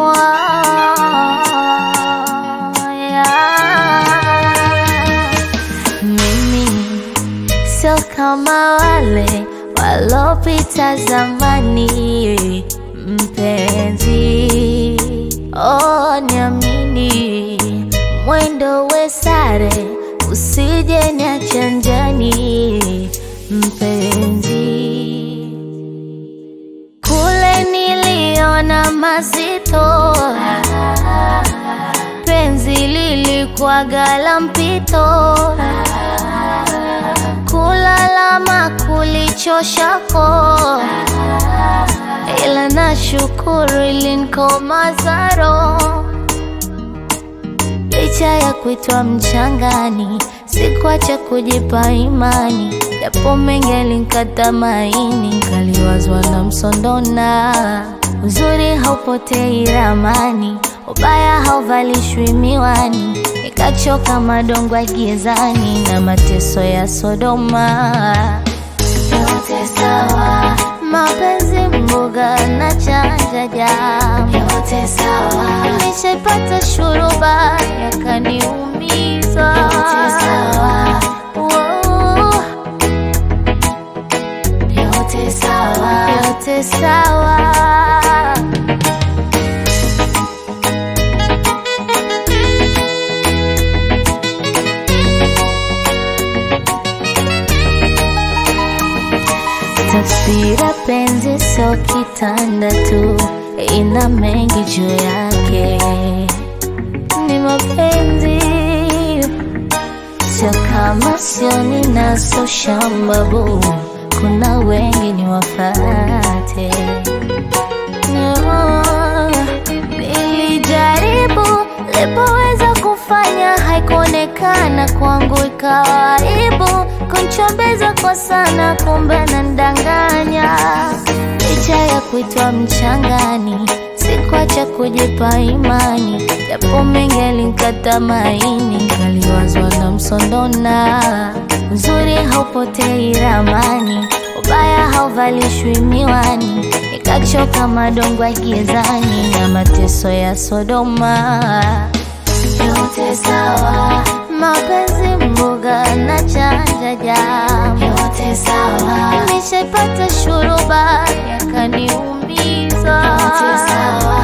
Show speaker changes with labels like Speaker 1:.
Speaker 1: Mimi sio kama wale walopita zamani, mpenzi, oh, niamini, mwendo we sare, usije niacha njiani, mpenzi. Kule niliona mazito, penzi lilikuwaga la mpito, kulalama kulichoshako, ila nashukuru ilinikomaza roho licha ya kuitwa mchangani, sikuacha kujipa imani, japo mengi yalinikata maini, kaliwazwa na msondona. Uzuri haupotei ramani, ubaya hauvalishwi miwani, nikachoka madongo gizani na mateso ya Sodoma. Yote sawa, mapenzi mboga na chanja jamu, yote sawa, nishaipata shuruba yakaniumiza, yote sawa, Wow. yote sawa, yote sawa. Taswira penzi sio kitanda tu, ina mengi juu yake. Ni mapenzi sio kama sio ninaso shambabu, kuna wengi ni wafate. No, nilijaribu lipoweza kufanya haikuonekana kwangu, ikawa aibu kunchombeza kwa sana, kumbe nandanganya. Licha ya kuitwa mchangani, sikuacha kujipa imani, japo mengi yalinikata maini, kaliwazwa na msondona. Uzuri haupotei ramani, ubaya hauvalishwi miwani, nikachoka madongo ya gizani na mateso ya Sodoma. Yote sawa, mapenzi mboga na chanja jamu, yote sawa, nishaipata shuruba yakaniumiza, yote sawa,